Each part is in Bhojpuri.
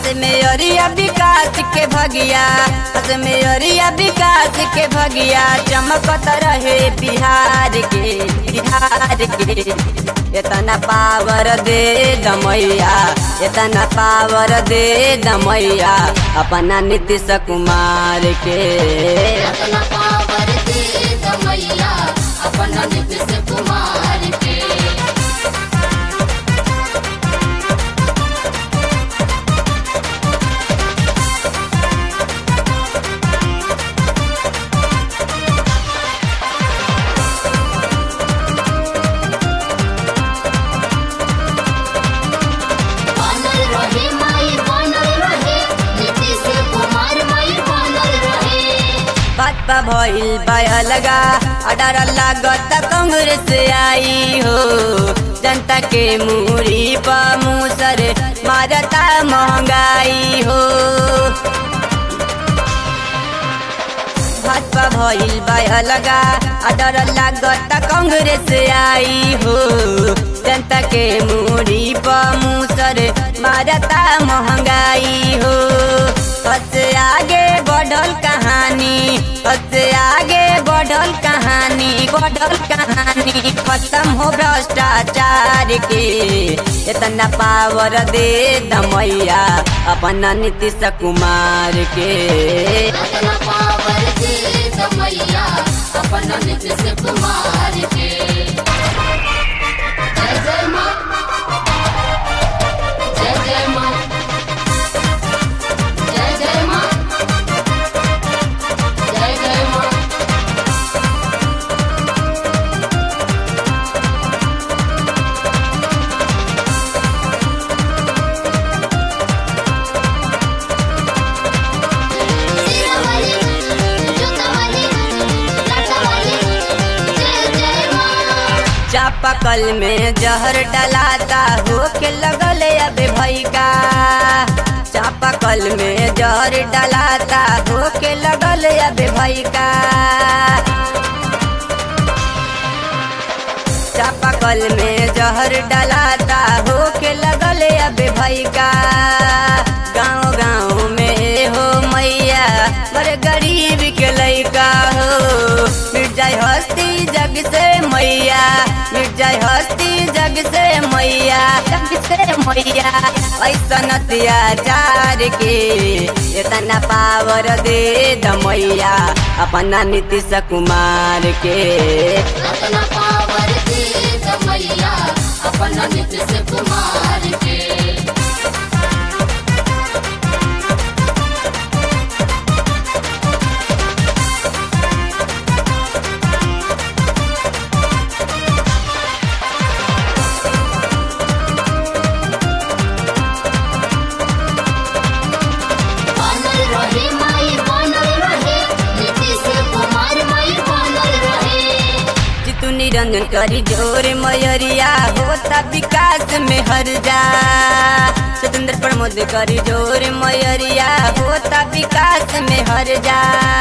मेयरिया विकास के भगिया हस मेयरिया विकास के भगिया चमकत रहे बिहार के बिहार के इतना पावर दे दमैया इतना पावर दे दमैया अपना नीतीश कुमार के अपना पावर दे दमैया अपना नीतीश कुमार के बनल रहे माई बनल रहे नीतीश कुमार माई बनल रहे बात बा भइल बा अलगा अडार लागत कांग्रेस आई हो जनता के मुरी पा मुसर मारता महंगाई हो भाजपा भइल बा अलगा अडर लागत कांग्रेस आई हो जनता के मुरी प मुसर मारता महंगाई हो सबसे आगे बढ़ल कहानी सबसे आगे बढ़ल कहानी बढ़ल कहानी खत्म हो भ्रष्टाचार के इतना पावर दे दमैया अपना नीतीश कुमार के अपना पावर दे दमैया अपना नीतीश कुमार के जय जय माँ जय जय माँ जय जय माँ जय जय माँ सीतावाली जोतावाली लाटावाली जय जय माँ चापाकल में जहर डलाता हो के लगल अबे भई का चापाकल में जहर डलाता हो के लगल अबे भई का चापाकल में जहर डलाता हो के लगल अबे भई का गाँव गाँव में हो मैया बड़े गरीब के लइका हो मिट जाए हस्ती जग से मैया मिट जाए हस्ती जग से मैया जग से मैया ऐसन अत्याचार के इतना पावर दे दमैया अपना नीतीश कुमार के अपना पावर दे दमैया अपना नीतीश कुमार के बनल रहे माई बनल रहे नीतीश कुमार माई बनल रहे जितु निरंजन करी जोर मयरिया होता विकास में हर जा स्वतंत्र प्रमोद करी जोर मयरिया होता विकास में हर जा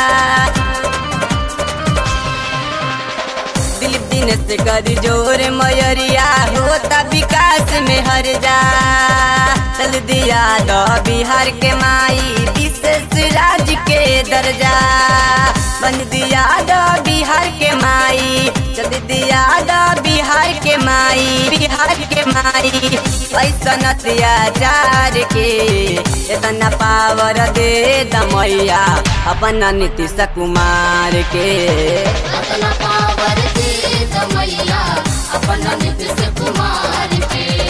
दिलीप दिनेश करी जोर मयरिया होता विकास में हर जा चल दिया दो बिहार के माई विशेष राज के दर्जा बन दिया दो बिहार के माई चल दिया दो बिहार के माई बिहार के माई ऐसन अत्याचार के इतना पावर दे दमैया अपना नीतीश कुमार के अपना पावर दे दमैया अपना नीतीश कुमार के